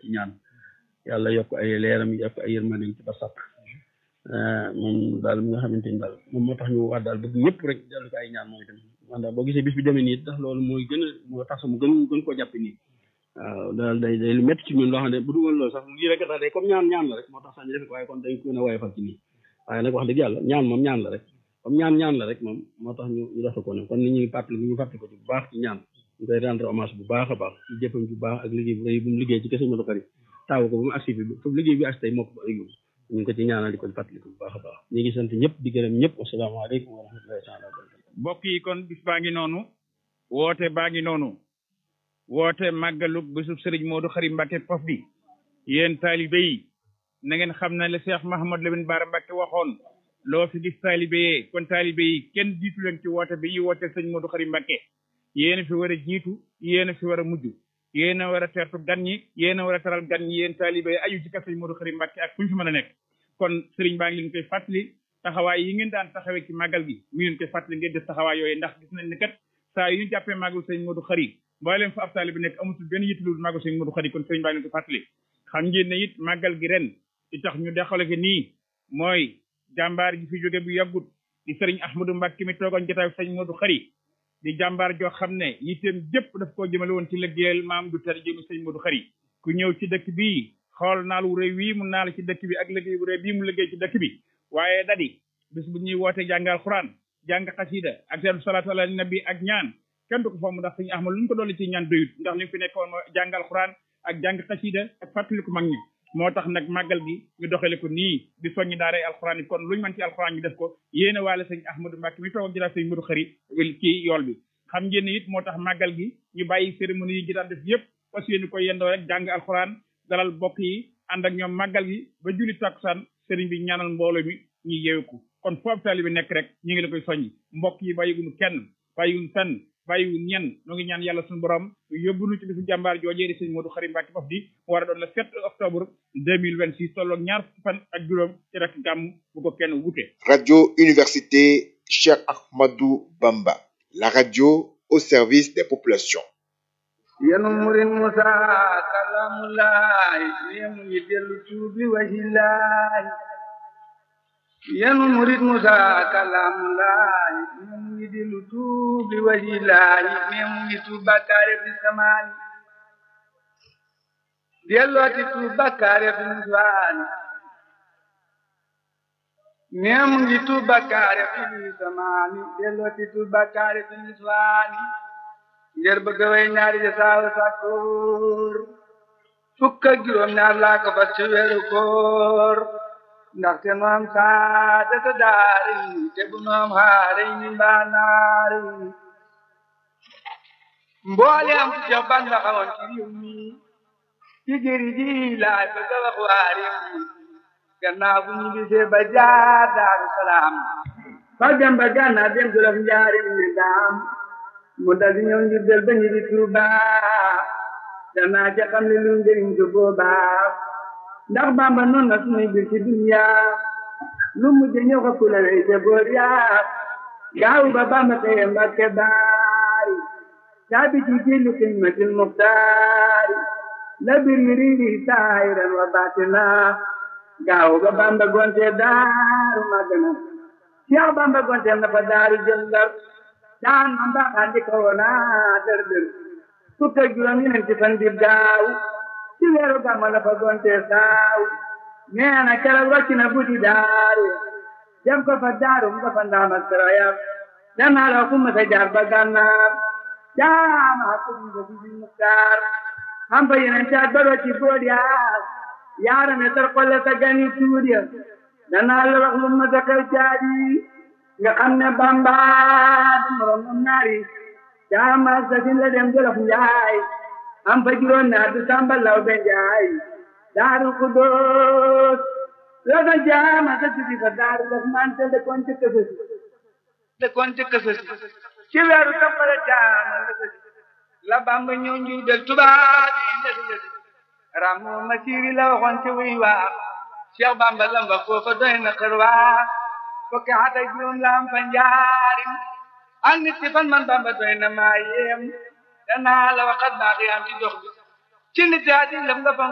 ci ñaan yàlla yokk ay leeram yokk ay yërmandeem ci ba sàkk moom daal mi nga xamante ni daal moom moo tax ñu wax daal bëgg ñëpp rek dellu ko ay ñaan mooy dem man daal boo gisee bis bi demee nii tax loolu mooy gën a moo tax mu gën gën koo jàppe nii waaw daal day day lu métti ci ñun loo xam ne bu dul woon loolu sax lii rek tax day comme ñaan ñaan la rek moo tax sax ñu def ko waaye kon dañ ko gën a woyofal ci nii waaye nag wax dëgg yàlla ñaan moom ñaan la rek comme ñaan ñaan la rek moom moo tax ñu ñu defe ko ne kon ni ñuy fàttali ñu fàttali ko ci bu baax ci ñaan ñu koy rendre hommage bu baax a baax ci jëppam bu baax ak liggéey bu rëy bu mu liggéey ci kese Modou Khari taaw ko ba mu agsi bi foofu liggéey bi agsi tey moo ko ba yóbbu ñu ngi ko ci ñaanal di ko fàttali ko bu baax a baax ñu ngi sant ñëpp di gërëm ñëpp asalaamaaleykum wa rahmatullahi taala wa barakatu mbokk yi kon bis baa ngi noonu woote baa ngi noonu woote màggalu bésub sëriñ Modou Khari Mbacke Pof bi yéen taalibe yi na ngeen xam ne le Cheikh Mahamad Lamine Bara Mbacke waxoon loo fi gis taalibe yee kon taalibe yi kenn jiitu leen ci woote bi yi woote sëriñ Modou Khari Mbacke yéen a fi war a jiitu yéen a fi war a mujj yéen a war a tertu gan ñi yéen a war a taral gan ñi yéen taalibe yi aju ci kër sëriñ Modou Khari Mbacke ak fu ñu fi mën a nekk kon sëriñ baa ngi leen koy fàttali taxawaay yi ngeen daan taxawee ci màggal gi mi ngeen koy fàttali ngeen def taxawaay yooyu ndax gis nañ ne kat saa yu ñu jàppee màggal sëriñ Modou Khari mboolem fa ab taalibe bi nekk amutul benn yittulul màggal sëriñ Modou Khari kon sëriñ baa ngi leen koy fàttali xam ngeen ne it màggal gi ren li tax ñu dexale ko nii mooy jàmbaar ji fi jóge bu yàggut di sëriñ Ahmadou Mbacke mi toogoon jotaay sëriñ Modou Khari di jàmbaar joo xam ne yitteem jëpp daf koo jëmale woon ci liggéeyal maam du tar jëmi sëriñ Modou Khari ku ñëw ci dëkk bii xool naal wu rëy wii mu naal ci dëkk bi ak liggéey bu rëy bii mu liggéey ci dëkk bi waaye dadi bis bu ñuy woote jàngal xuraan jàng xasida ak seen salaatu ala nabi ak ñaan kenn du ko fomm ndax sëriñ Ahmad lu ñu ko dolli ci ñaan doyut ndax li mu fi nekkoon jàngal xuraan ak jàng xasida ak fàttaliku mag ñi moo tax nag màggal gi ñu doxale ko nii di soññi daaray alxuraan yi kon luñ mën ci alxuraan ñu def ko yéene waale sëñ Ahmadou Mbacke mi toog ak jëlaat sëñ Modou Khari ci yool bi xam ngeen ne it moo tax màggal gi ñu bàyyi cérémonie yi ñu daan def yëpp parce que yéen ko yendoo rek jàng alxuraan dalal bokk yi ànd ak ñoom màggal gi ba julli takkusaan sëriñ bi ñaanal mbooloo mi ñu yeewu kon foofu taali bi nekk rek ñu ngi la koy soññi mbokk yi bàyyiwuñu kenn bàyyiwuñu fenn bàyyiwuñu ñenn ñoo ngi ñaan yàlla suñu borom yóbbu nu ci bisu jàmbaar joojee di sëñ Modou Khari Mbacke Pof di mu war a doon le 7 octobre 2026 tolloog ñaar fukki fan ak juróom ci rek gàmm bu ko kenn wute. Radio Université Cheikh Ahmadou Bamba la radio au service des populations. yenu murin musa kalamulaay yemu yi dellu tuubi wahilaay yenu murit musa kalamulaay yemu yi dellu tuubi wahilaay yemu yi tuub bakkaare fi samaani dellooti tuub bakkaare fi niswaani yemu yi tuub bakkaare fi samaani dellooti tuub bakkaare fi niswaani ngir bëgg way ñaari ja saawa sàkkoor fukk ak juróom ñaar laa ko fas ci weeru koor ndaxte nu am saadata daari te bu nu am xaari ni mbaa naari mboole am ci jox ban la xamoon ci réew mi ci jëri ji laay bëgg a wax waa réew mi gannaaw bu ñu gisee ba jaar daaru salaam fa dem ba gànnaar dem jolof njaari mi daam mu dal di ñëw ngir del ba ñu di Tuuba danaa ca xam ne lu njëriñ ko boobaa ndax Bàmba noonu na sunuy bir ci dunya lu mujj ñëw ko kula wey te boor yaa gaawu ba Bàmba teye Mbàkke baari caabi ci jillu xidmatil muxtaari la bir mi riiri saahiran wa baatina gaawu ba Bàmba gonte daaru magana Cheikh Bàmba gonte na fa daaru jëndar daan man baaxaan di ko woona dër dër fukk ak juróom ñeenti fan di daaw ci weeru gàmmu la fa gonte saaw nee na keroog wàcc na buddi daaru dem ko fa daaru mu ko fa ndaam ak sarayam danaa la ku masa jaar ba gànnaar jaama ko mu ko fi muktaar am fa yeneen caat ba doo ci bood yaa yaarame tar xolle sa gani tuur ya danaa la wax lu masa xew caadi nga xam ne Bamba du morom moom naari jaama sasin la dem jolof njaay am fa juróom naa du samba law be njaay daaru xudóos la fa jaama sa sidi fa daaru daf mante de kon ci kësësi de kon ci kësësi ci weeru toppale jaama la sësi la Bamba ñëw njuy del tubaab yi lesi lesi ramu ma siiri la waxoon ci wuy waa Cheikh Bamba lamba foofa doy na xër waa fukki at ak juróom la am fa njaarim ak nit ci fan man Bamba doy na maa yéem danaa la waxat baax yi am ci dox bi ci nit yaa di lëm nga fa